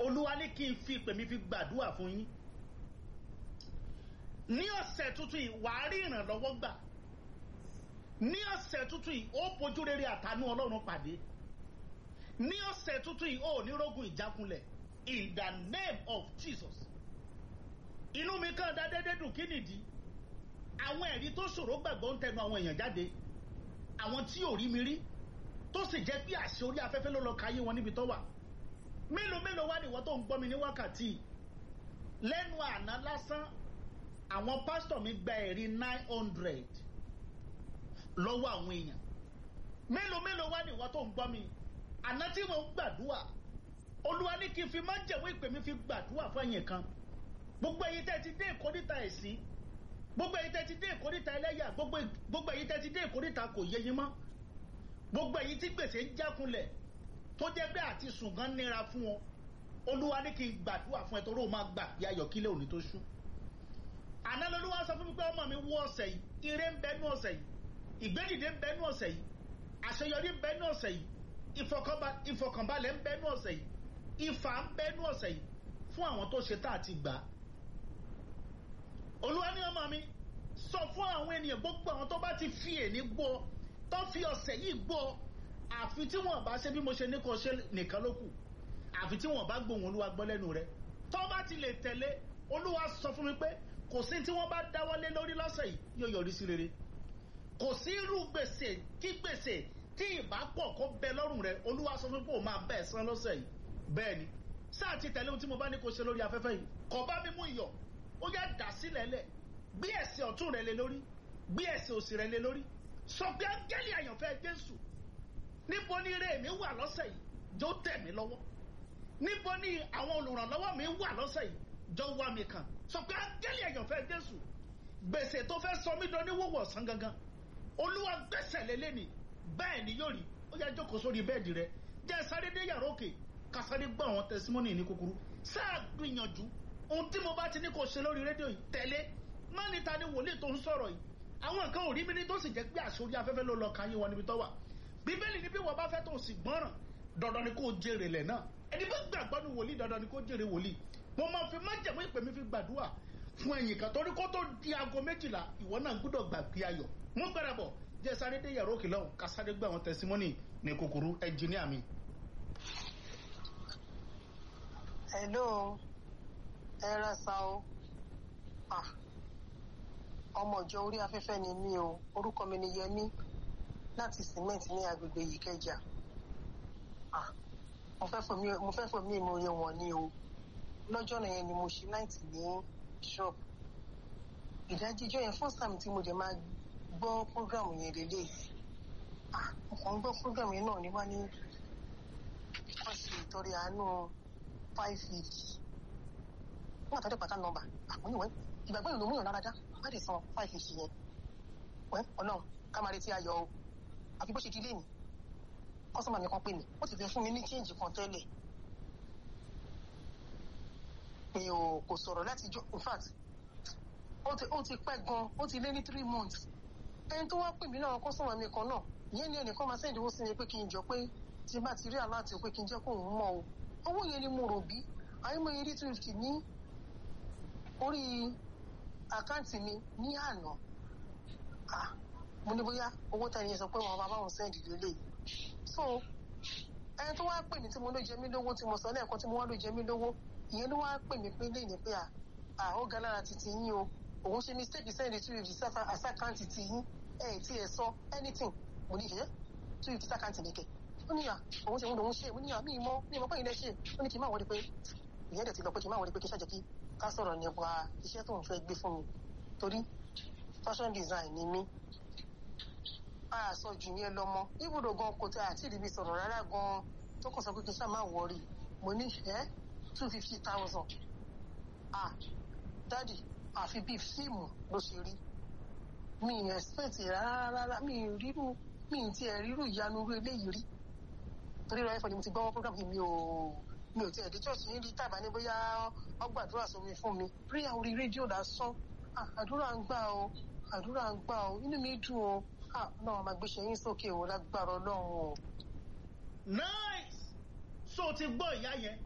olúwa ní kí n fi ìpè mi fi gbàdúrà fún yín ní ọ̀sẹ̀ tuntun yìí wàá rí ìrànlọ́wọ́ gbà ní ọ̀sẹ̀ tuntun yìí ó fojú rere àtànú ọlọ́run pàdé ní ọ̀sẹ̀ tuntun yìí ó ní rógun ìjákulẹ̀ in the name of Jesus inú mi kàn dá dédé dùn kí nìdí àwọn ẹ̀rí tó ṣòro gbàgbọ́ ń tẹnu àwọn èèyàn jáde àwọn tí ò rí mi rí tó sì jẹ́ pé àṣẹ orí afẹ́fẹ́ ló lọ káyé wọn níbi tó wà mélòó mélòó wá nìwọ tó ń gbọ́ mi ní wákàtí lẹ́nu àná lásán àwọn pásítọ̀ mi gba ẹ̀rí nine hundred lọ́wọ́ àwọn èèyàn mélòó mélòó wá nìwọ tó ń gbọ́ mi àná tí mo ń gbàdúrà olúwa ní kí n fi máa ń jẹ̀wọ́ ìpè mi fi gbàdúrà fún ẹ̀yìn kan gbogbo ẹ̀yin tẹ́ ti dé ìkórìtà ẹ̀sìn gbogbo ẹ̀yin tẹ́ ti dé ìkórìtà ẹlẹ́yà gbogbo ẹ̀yin tẹ́ ti dé ìkórìtà kò yé yín mọ́ gbogbo ẹ̀yin tí gbèsè ń jákunlẹ̀ tó jẹ́ pé àti sùn gan nira fún wọn olúwa ní kí n gbàdúrà fún ẹ torí o máa gbà bí ayọ̀kílẹ̀ òní tó ṣú àná lolúwa sọ fún mi pé ọmọ mi wọ ọ̀sẹ̀ yìí ire ń bẹ nú ọ̀sẹ̀ yìí ìgbédìde ń bẹ nú ọ̀sẹ̀ yìí àṣeyọrí ń bẹ nú ọ̀sẹ̀ yìí ìfọkànbalẹ̀ ń bẹ nú ọ̀sẹ̀ yìí ìfà ń bẹ nú ọ̀sẹ̀ yìí fún àwọn tó ṣe tá àti gbà á olúwa ní ọmọ mi sọ fún àwọn ènìyàn gbogbo àwọn tó bá ti fi èní gbọ́ tó fi ọ̀sẹ̀ yìí gbọ́ àfi tí wọ́n bá ṣe bí mo ṣe ní kò ṣe nìkan ló kù àfi tí wọ́n bá gbóhùn olúwa gbọ́ lẹ́nu rẹ̀ tó bá ti lè tẹ̀lé olúwa sọ fún mi pé kò sí tí wọ́n bá dáwọ́lé lórí lọ́sẹ̀ yìí yóò yọrí sí rere kò sí irú gbèsè kí gbèsè tí ìbá pọ̀ kó bẹ lọ́rùn rẹ̀ olúwa sọ fún mi pé òun máa bẹ́ẹ̀ san lọ́sẹ̀ yìí bẹ́ẹ̀ ni sáà ti tẹ̀lé ohun tí mo bá ní kó ṣe lórí afẹ́fẹ́ yìí kò bá mi mú iyọ̀ ó yá dà sílẹ̀ lẹ̀ gbé ẹsẹ̀ ọ̀tún rẹ̀ lé lórí gbé ẹsẹ̀ òsì rẹ̀ lé lórí sọ pé áńgẹ́lì àyànfẹ́ jésù níbo ni ire mi wà lọ́sẹ̀ yìí jọ tẹ̀ mí lọ́wọ́ níbo ni àwọn olùrànlọ́wọ́ mi wà lọ́sẹ̀ yìí jọ wá mi kàn sọ pé áńgẹ́lì àyànfẹ́ jésù gbèsè tó fẹ́ sọ mí dán ní wọ́wọ́ ọ̀sán gangan olúwa gbèsè lélẹ́ ni bẹ́ẹ̀ ni yóò rí ó yá jókòó sórí bẹ́ẹ̀dì rẹ jẹ́ sáré dé yàrá òkè ká sáré gbọ́ àwọn tẹsímọ́nì ní kúkúrú sáà gbìyànjú ohun tí mo bá ti ní kó ṣe lórí rédíò yìí tẹ̀lé má ní ta ni wòlíì tó ń sọ̀rọ̀ yìí àwọn nǹkan ò rí mi ní tó sì jẹ́ pé àṣorí afẹ́fẹ́ ló lọ káyé wọn níbi tó wà bíbélì ní bí wọ́n bá fẹ́ tó sì gbọ́ràn dandan ni kó jèrè lẹ̀ náà ẹni bá gbàgbọ́ ní wòlíì dandan ni kó jèrè wòlíì mo máa fi májẹ̀mú ìpè mi fi gbàdúrà fún ẹ̀yìn kan torí kó tó di aago méjìlá ìwọ náà gbúdọ̀ gbàgbé ayọ̀ mú gbára bọ̀ jẹ́ sáré dé yàrá òkè lọ́hùn ká sáré gbé àwọn tẹsímọ́nì ní kúkúrú ẹnjìníà mi. hello ẹ rẹ sa o ah ọmọ ìjọ orí afẹ́fẹ́ ni mí o orúkọ mi ni Yẹmí láti cement ní agbègbè yìí kẹjà ah mo fẹ́ fòmí mo fẹ́ fòmí ìmòye wọn ni o lọ́jọ́ náà yẹn ni mo ṣe náìtì ní shop ìdájíjọ́ yẹn first time tí mo dẹ̀ máa gbọ́ program yẹn lélẹ̀ ah mo kàn ń gbọ́ program yẹn náà ní wá ní wọ́n ṣe ìtọ́rẹ àánú five fifty wọ́n àtọ́jú pàtàkì nọ́mbà àwọn ìwé ìgbàgbọ́ ìlú múyàn lára dá má lè san five fifty yẹn wẹ́ ọlọ́run ká máa retí ayọ̀ o àfi bó ṣe di léèmí kọ́sọ́mà mi kan pè mí ó ti fẹ́ fún mi ní change kan tẹ́lẹ̀ mi ò kò sọ̀rọ̀ láti jọ in fact ó ti ó ti pẹ́ gan ó ti lé ní three months ẹni tó wá pè mí náà kọ́sọ́mà mi kan náà ìyẹn ni ẹnìkan máa sẹ́ndínwó sí mi pé kí n jọ pé tí bá ti rí aláàtì pé kí n jẹ́ kó òun mọ̀ o owó yẹn ni mo rò bí àyẹ̀mọ̀ eré two fifty ní orí àkáǹtì mi ní àná ah mo ní bóyá owó tẹni yẹn sọ pé wọn bá báwọn sẹ́ndì lélẹ̀ so ẹni tó wá pè mí tí mo ló jẹ mí lówó tí mo sọ lẹ́ẹ̀kan tí mo wá ló jẹ mí lówó ìyẹn ló wá pè mí pé léyìn pé à ó ga lára titi yín o òun ṣe mistake sẹ́ndì two fifty sáfà àsákáǹtì ti yín ẹ̀ tí ẹ sọ anything mo ní ìṣẹ́ two fifty sákáǹtì nìkẹ́ ó ní à òun ṣe òun lòun ṣe mo ní à mí mọ́ mí mọ́ pé ilẹ̀ ṣe ó ní kí n má wọlé pé ìyẹn dẹ̀ ti lọ pé kí n má wọlé pé kí n ṣàjẹ́ kí ká sọ̀rọ̀ nípa iṣẹ́ tó ń fẹ́ gbé fún mi torí fashion design ni mí a sọ jù yẹn lọ́mọ ibùdó gan kò tẹ àti ìdíbi sọ̀rọ̀ rárá gan tó kàn sọ pé kí n ṣáà má wọrí mo ní ẹ́ two fifty thousand ah dádì àfi bíi fíìmù ló ṣe rí mi ì expect rárá rárá mi ì rírú mi ì tiẹ̀ rírú ìyanu irú eléyìí rí torí rẹ̀ ẹ̀fọ́ ni mo ti gbọ́ program yìí mi ò mi ò tiẹ̀ dé church yín rí tàbá ní bóyá ọgbàdúrà sómi fún mi prayer orí rédíò lásán àdúrà ń gbà o àdúrà ń gbà o inú mi dùn o náà máa gbéṣẹ́ yín sókè o lágbára ọlọ́run o. nice so ti gbọ́ ìyá yẹn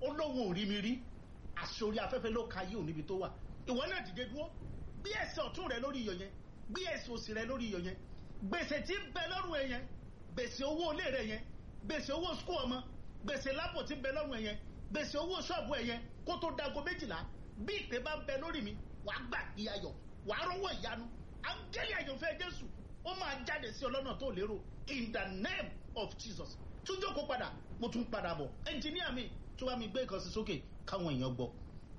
ó lóun ò rí mi rí àṣẹ orí afẹ́fẹ́ ló ka yí òun níbi tó wà ìwọ náà dìde dúró bí ẹsẹ̀ ọ̀tún rẹ lórí iyọ̀ yẹn bí ẹsẹ̀ òsì rẹ lórí iyọ̀ yẹn gbèsè tí ń bẹ lọ́rùn ẹ yẹn gbèsè owó ilé rẹ yẹn gbèsè owó skul ọmọ gbèsè lápò tí ń bẹ lọ́rùn ẹ yẹn gbèsè owó ṣọ́ọ̀bù ẹ yẹn kó tó dago méjìlá bí ìpè bá ń bẹ lórí mi wàá gbà ìyàyọ̀ wàá rọ́wọ́ ìyanu áńgẹ́lì àyànfẹ́ jésù ó máa jáde sí ọlọ́nà tó lérò in the name of jesus tún jókòó padà mo tún padà bọ̀ ẹnjìníà mi tó bá mi gbé ìkànsí sókè káwọn èèyàn gbọ́.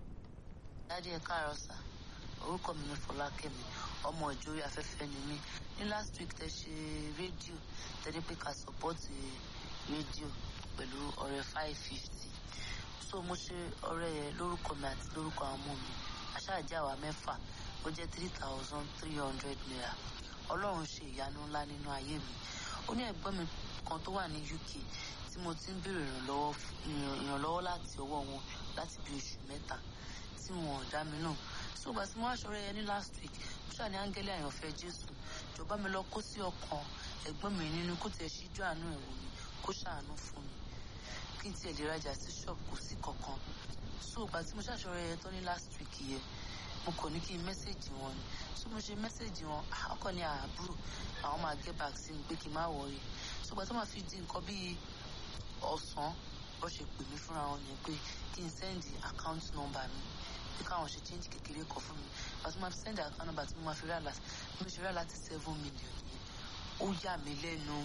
dádì ẹ káàárọ̀ sà orúkọ mi ni fọlákẹ́mi ọmọ ìjórí afẹ́fẹ́ ni mí ní last week tẹ ṣe rédíò tẹ́lẹ̀ pé ká sọ́pọ́ọ̀tì rédíò pẹ̀lú ọ̀rẹ́ five fifty so mo ṣe ọ̀rẹ́ yẹn lórúkọ mi àti lórúkọ àwọn ọmọ mi aṣáájá àwa mẹ́fà ó jẹ́ three thousand three hundred naira ọlọ́run ṣe ìyanu ńlá nínú ayé mi ó ní ẹ̀gbọ́n mi kan tó wà ní uk tí mo ti ń béèrè ìrànlọ́wọ́ ìrànlọ́wọ́ láti ọwọ́ wọn láti bí oṣù mẹ́ta tí wọn ò dá mi náà so ìgbà tí mo wá ṣọ̀rẹ́ yẹn ní last week mo ṣáà ní áńgẹ́lì àyànfẹ́ jésù jọba mi lọ kó sí ọkàn ẹ̀gbọ́n mi nínú kó tiẹ̀ ṣíjú àánú ẹ̀ wò mí kó ṣàánú fún mi kí n tiẹ̀ lè rajà sí ṣọ́ọ̀bù kò sí kankan so ìgbà tí mo ṣàṣọ̀rẹ́ yẹn tó ní last week yẹn mo kàn ní kí n mẹ́sẹ̀gì wọn ni so mo ṣe mẹ́sẹ̀gì wọn ọkọ ní àbúrò àwọn máa get back sí mi pé kí n má wọrí so ìgbà tó máa fi di nǹkan bíi ọ̀sán bó ṣe pè mí fúnra wọn yẹn pé kí n sẹ́ndì account number mi pé káwọn ṣe change kékeré kan fún mi ìgbà tó máa fi sẹ́ndì account number tí mo máa fi rà láti mo ṣe rà láti seven million yẹn ó yà mí lẹ́nu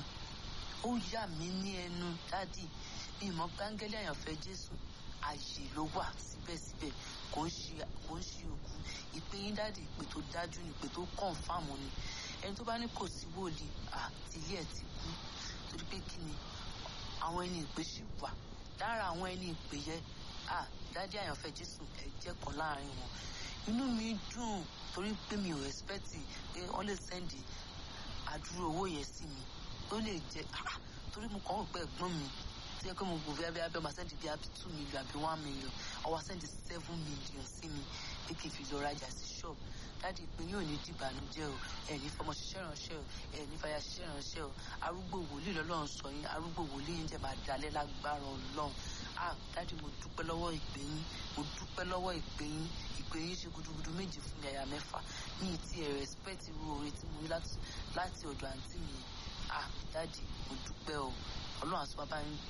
ó yà mí ní ẹnu dádì ìmọ̀ gbángẹ́lì àyànfẹ́ jésù ààyè ló wà síbẹ̀síbẹ̀ kò ń ṣe kò ń ṣe òkú ìpè yín dáàdì ìpè tó dájú ni ìpè tó kọ̀ǹfàmù ni ẹni tó bá ní kò sí wòlíì àti ilé ẹ̀ ti kú torí pé kí ni àwọn ẹni ìpè ṣì wà lára àwọn ẹni ìpè yẹn dáàdì àyànfẹ́ jésù ẹ jẹ́ kan láàrin wọn inú mi dùn torí pé mi ò ẹ̀spẹ́tì pé wọ́n lè sẹ́ndì àdúró owó yẹn sí mi ó lè jẹ́ torí mo kàn ń pẹ́ ẹ̀gbọ́n mi tí ẹ pé mo gbò bíi abẹ́ ọmọ sẹ́ndì bíi abí two million àbí one million ọwọ́ sẹ́ndì seven million sí mi pé kí n fi lọ rajà sí ṣọ́ọ̀bù dáàdi pé yóò ní dìbànújẹ́ o ẹ̀ ní fọmọ ṣiṣẹ́ ránṣẹ́ o ẹ̀ ní fàyà ṣiṣẹ́ ránṣẹ́ o arúgbó wòlíì lọ́lọ́run sọ yín arúgbó wòlíì yín jẹ́ máa dalẹ̀ lágbára ọlọ́run ah dáàdi mo dúpẹ́ lọ́wọ́ ìpè yín mo dúpẹ́ lọ́wọ́ ìpè yín ìpè yín ṣe gudugudu méjì fún mi àyà mẹ́fà ní ti ẹ̀ respect irú oore tí mo rí láti ọ̀dọ̀ àǹtí mi ah dáàdi mo dúpẹ́ o ọlọ́run àti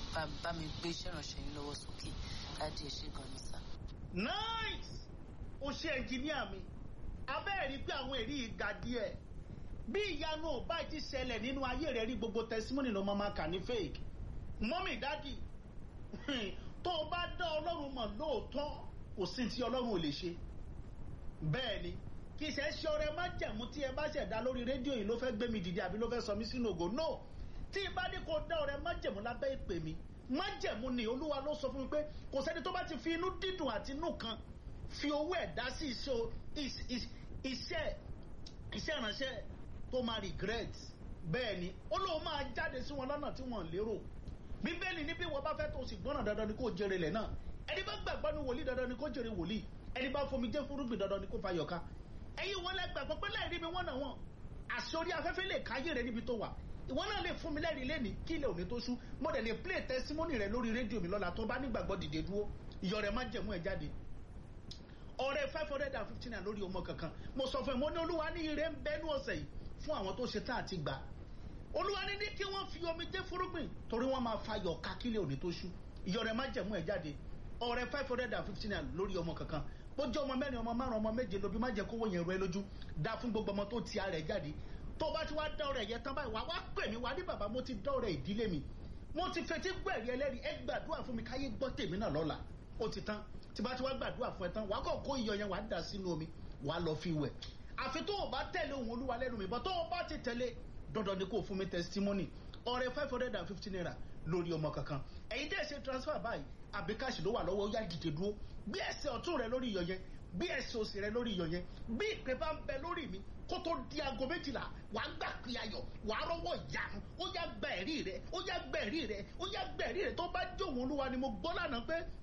bá mi gbé iṣẹ́ ìrànṣẹ́ yín lọ́wọ́ sókè dáàdi ẹ̀ ṣe gan ni sá. nice o ṣe ẹnjìníà mi abẹ́ẹ̀ rí pé àwọn èrí ìga díẹ̀ bí ìyanu ò bá ti ṣẹlẹ̀ nínú ayé rẹ̀ rí gbogbo testimony ló máa kà ní fake mọ́mì dádì tó o bá dá ọlọ́run mọ̀ lóòótọ́ kò sí tí ọlọ́run ò lè ṣe bẹ́ẹ̀ ni kì í ṣe é ṣe ọrẹ májẹ̀mú tí ẹ bá ṣẹ̀dá lórí rédíò yìí ló fẹ́ gbé mi dìde àbí ló fẹ́ sọ mí sínú ògo no tí ibà ní kò dá ọrẹ májẹ̀mú lábẹ́ ìpè mi májẹ̀mú ni olúwa ló sọ fún mi pé kò sẹ́ni tó bá ti fi inú dídùn àti inú kan fi owó ẹ̀ dá sí iṣẹ́ iṣẹ́ ìránṣẹ́ tó máa regret bẹ́ẹ̀ ni ó lóun máa jáde sí wọn lọ́nà tí wọ́n lérò bíbélì ní bí wọ́n bá fẹ́ tó sì gbọ́nà dandan ni kò jèrè lẹ̀ náà ẹni bá gbàgbọ́ ní wòlíì dandan ni kò jèrè wòlíì ẹni bá fomi jẹ́ fúrúgbìn dandan ni kò fa yọ̀ká ẹ̀yin wọn lẹ gbàgbọ́ pé láì rí mi wọ́n náà wọ́n àṣọrí afẹ́fẹ́ lè káyé rẹ níbi tó wà ìwọ náà lè fún mi lẹ́rìí lẹ́ni kí ilẹ̀ òní tó ṣú mo dẹ̀ lè play testimony rẹ lórí rédíò mi lọ́la tó bá nígbàgbọ́ dìde dúró ìyọ̀ rẹ̀ má jẹ̀mú ẹ̀ jáde ọ̀rẹ́ five hundred and fifty naira lórí ọmọ kankan mo sọ fún ẹ mo ní olúwa ní ire ń bẹ́nu ọ̀sẹ̀ yìí fún àwọn tó ṣe tá àti gbà olúwa ní ní kí wọ́n fi omi jẹ́ fúrúgbìn torí wọ́n máa fa yọ̀ ká kílẹ̀ òní tó ṣú ìyọ̀ rẹ̀ má jẹ̀mú ẹ̀ jáde ọ̀rẹ́ five hundred and fifty naira lórí ọmọ kankan bó jẹ́ ọmọ mẹ́rin ọmọ márùn ọmọ méje lóbi má jẹ́ kówó yẹn rọ ẹ lójú dá fún gbogbo ọmọ tó ti ara ẹ̀ jáde tó bá ti wá dá ọ̀rẹ́ yẹn tán báyìí wá wá pè mí wá ní bàbá mo ti dá ọ̀rẹ́ ìdílé mi mo ti fetí gbẹ̀rí ẹlẹ́rìí ẹ gbàdúrà fún mi káyé gbọ́ tèmi náà lọ́la ó ti tán tí bá ti wá gbàdúrà fún ẹ tán wàá kọ́ kó iyọ̀ yẹn wàá dà sínú omi wàá lọ fi wẹ̀ àfi tó o bá tẹ̀lé ohun olúwa lẹ́nu mi bọ́ tó o bá ti tẹ̀lé dandan ni kò fún mi testimony ọ̀rẹ́ five hundred and fifty naira lórí ọmọ kankan ẹ̀yin dẹ́ ṣe transfer báyìí àbí káàṣì ló wà lọ́wọ́ ó yá dìde dúró bí ẹsẹ̀ ọ̀tún rẹ lórí iyọ̀ yẹn bí ẹsẹ̀ òsì rẹ lórí iyọ̀ yẹn bí ìpè bá ń bẹ lórí mi kó tó di aago méjìlá wà á gbà pé ayọ̀ wà á rọ́wọ́ ìyanu ó yá gba ẹ̀rí rẹ ó yá gba ẹ̀rí rẹ ó yá gba ẹ̀rí rẹ tó bá jó òun olúwa ni mo gbọ́ lánàá pé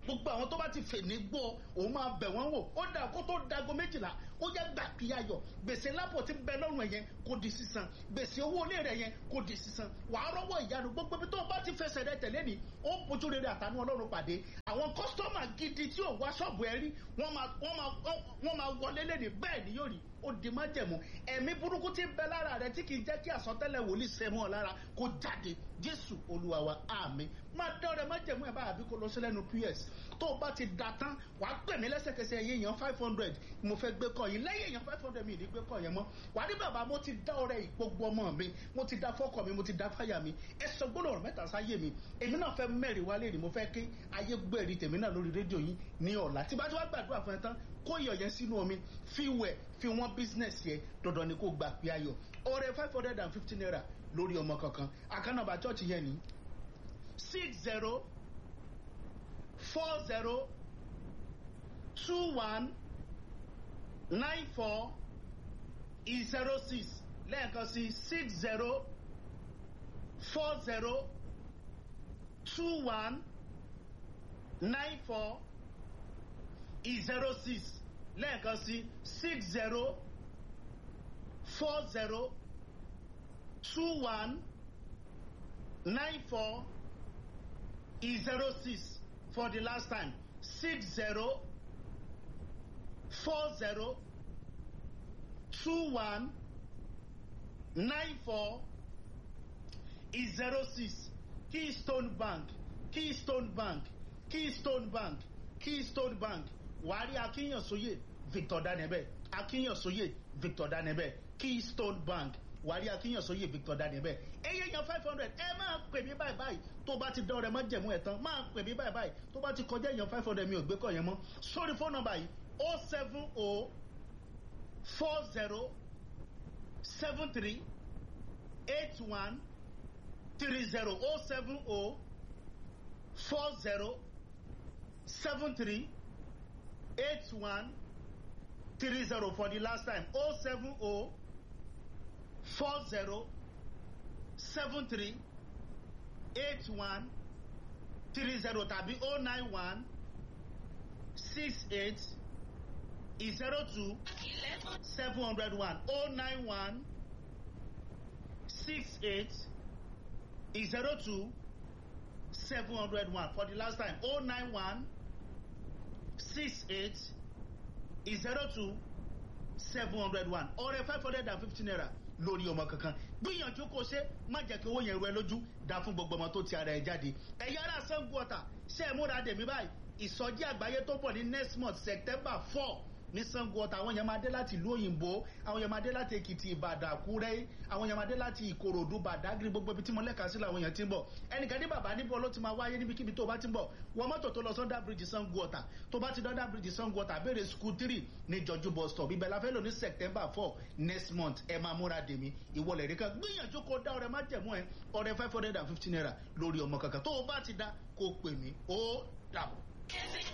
gbogbo àwọn tó bá ti fè ní gbọ́ òun máa bẹ̀ wọ́n wò ó dà kó tó dago méjìlá ó yẹ gbà kí ayọ̀ gbèsè lápò tí ń bẹ lọ́rùn ẹ̀ yẹn kò di sísan gbèsè owó ilé rẹ̀ yẹn kò di sísan wàá rọ́wọ́ ìyanu gbogbo ibi tó o bá ti fẹsẹ̀ rẹ tẹ̀lé ni ó bójú rere àtànú ọlọ́run pàdé àwọn kọ́sítọ́mà gidi tí ò wá ṣọ́ọ̀bù ẹ rí wọ́n máa wọ́n máa wọ́n máa wọlé lẹ́ni bẹ́ẹ̀ ni yóò rí ó di májẹ̀mú ẹ̀mí burúkú tí ń bẹ lára rẹ tí kì í jẹ́ kí àsọtẹ́lẹ̀ wòlíì sẹ́mu ọ̀ lára kó jáde jésù olúwa wa àmín máa dán ọrẹ májẹ̀mú ẹ̀ bá àbí kó lọ sí lẹ́nu ps tó o bá ti da tán wàá pè mí lẹ́sẹ̀kẹsẹ̀ ẹ̀yẹ èèyàn five hundred mo fẹ́ gbé kọ́ yìí lẹ́yìn èèyàn five hundred mi ì ní gbé kọ́ yẹn mọ́ wàá ní bàbá mo ti dá ọrẹ ìgbógbó ọmọ mi mo ti dá fọ́kọ mi mo ti dá fáyà mi ẹ sọ gbọ́dọ̀ ọ̀rọ̀ mẹ́ta sáyé mi èmi náà fẹ́ mẹ́rin wálé ni mo fẹ́ kí ayé gbẹ̀rí tèmi náà lórí rédíò yìí ní ọ̀la tí bá tí wàá gbàdúrà fún ẹ tán kó iyọ̀ yẹn sínú omi fi wẹ̀ fi wọ́n business yẹ dandan ni kó gbà pé ayọ̀ ọrẹ five hundred and fifty naira lórí ọmọ kankan àkànnàbà church yẹn ni six zero four zero two one nine four zero six lẹ́ẹ̀kan sí six zero four zero two one nine four zero six lẹ́ẹ̀kan sí six zero four zero two one nine four zero six for the last time six zero four zero two one nine four zero six keystone bank keystone bank keystone bank keystone bank wàárí akínyànsóyè victor danebe akínyànsóyè victor danebe keystone bank wàárí akínyànsóyè victor danebe eye yan five hundred ẹ máa pè mí báyìí báyìí tó bá ti dán ọrẹ má jẹ̀mú ẹ̀ tán máa pè mí báyìí báyìí tó bá ti kọjá èèyàn five hundred mi ò gbé kọ̀ yẹn mọ́ sórí fóònù nọmba yìí o seven o four zero seven three eight one three zero o seven o four zero seven three eight one three zero for the last time o seven o four zero seven three eight one three zero tàbí o nine one six eight zero two seven hundred one o nine one six eight zero two seven hundred one for the last time o nine one six eight zero two seven hundred one ọrẹ five hundred and fifty naira lórí ọmọ kankan gbìyànjú kó ṣe má jẹ́ kí owó yẹn rú ẹ lójú dá fún gbogbo ọmọ tó ti ara ẹ jáde ẹ̀yà ara sango ọ̀tà ṣe é múra dèmí báyìí ìsọjí àgbáyé tó bọ̀ ní next month september four ní sango ọ̀tà àwọn yẹn máa dé láti ìlú òyìnbó àwọn yẹn máa dé láti èkìtì ìbàdàn àkúrẹ́ àwọn yẹn máa dé láti ìkòròdú bàdágìrì gbogbo ibi tí mo lẹ́ka sílẹ̀ àwọn yẹn ti ń bọ̀ ẹnìkan ní bàbá níbo ló ti máa wáyé níbikíbi tó bá ti ń bọ̀ wọ́n mọ́tò tó lọ sọ́ndà bíríjì sango ọ̀tà tó bá ti dọ́ndà bíríjì sango ọ̀tà béèrè school three ní jọjú bus stop ibẹ̀ la fẹ́ lò ní september four next month ẹ máa múra dèmí ìwọlẹ̀ rí kan gbìyànjú kó dá ọrẹ má jẹ̀mú ẹ ọrẹ five hundred and fifty naira lórí ọmọ kankan tó o bá ti dá kó pè mí ó dàbọ̀.